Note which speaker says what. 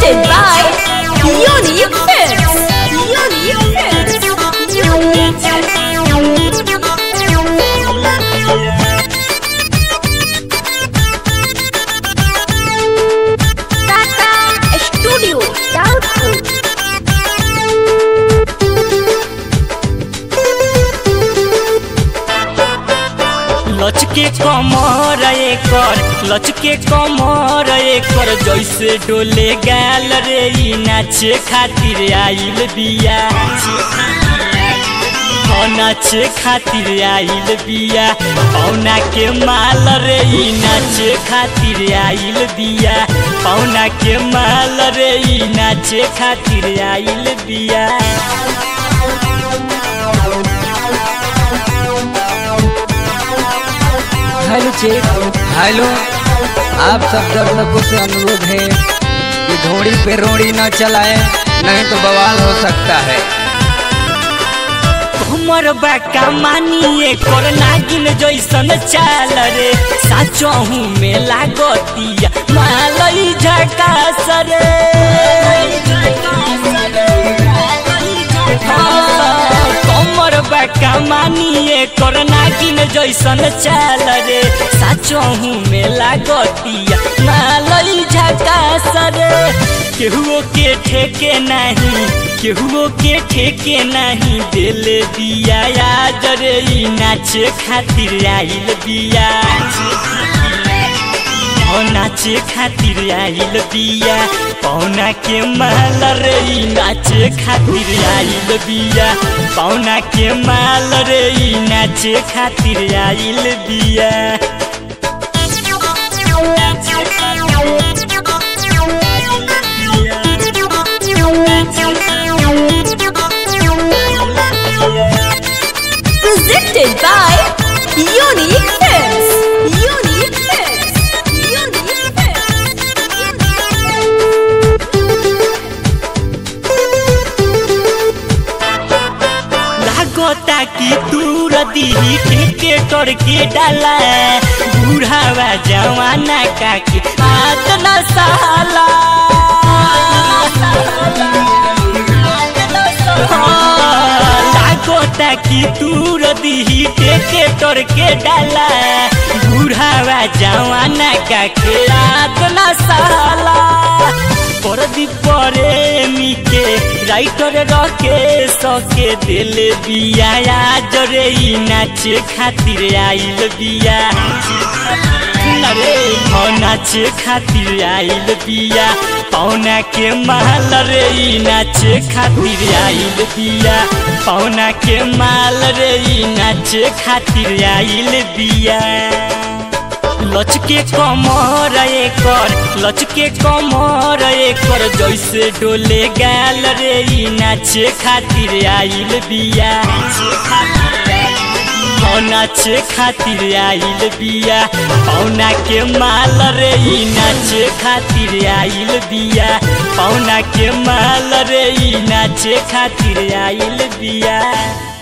Speaker 1: Presented by Unique Films. Unique Films. Unique Tata Studio, Doubtful.
Speaker 2: लचके कमर एकर लचके कमर एकर जैसे डोले गाल रे ई नाचे खातिर आइल बिया हाँ, नाचे खातिर आइल बिया पौना के माल रे ई नाचे खातिर आइल बिया पौना के माल रे ई नाचे खातिर आइल बिया
Speaker 3: हेलो चेक हेलो आप सब दर्शकों से अनुरोध है कि घोड़ी पे रोड़ी न चलाएं नहीं तो बवाल हो सकता है
Speaker 2: हमर बाका मानिए कर नागिन जैसन चाल रे साचहू में लागतिया मालई झकास रे हाँ, कमर बाका मानिए कर नागिन जैसन चाल रे साचहू में लागतिया मालई झकास रे केहुओ के ठेके नहीं केहुओ के ठेके नहीं दिल बिया आज रे ई नाचे खातिर आइल बिया हो नाचे खातिर आइल बिया पौना के माल रे ई नाचे खातिर आइल बिया पौना के माल रे ई नाचे खातिर आइल बिया
Speaker 1: Presented by Unique Films. Unique Films. Unique
Speaker 2: लागता कि दूर दीही ठेके करके डाला बूढ़ावा जवाना का के हाथ न सहाला हाँ, लागता कि दूर दीही ठेके करके डाला बूढ़ावा जवाना का के हाथ न सहाला परदी प्रेमी के राइटर रखे सके दिल बिया आज रे ई नाचे खातिर आइल बिया अरे हो नाचे खातिर आइल बिया पौना के माल रे ई नाचे खातिर आइल बिया पौना के माल रे ई नाचे खातिर आइल बिया लचके कमर एकर लचके कमर एकर जैसे डोले गाल रे ई नाचे खातिर आइल बिया हाँ, नाचे खातिर आइल बिया पौना के माल रे ई नाचे खातिर आइल बिया पौना के माल रे ई नाचे खातिर आइल बिया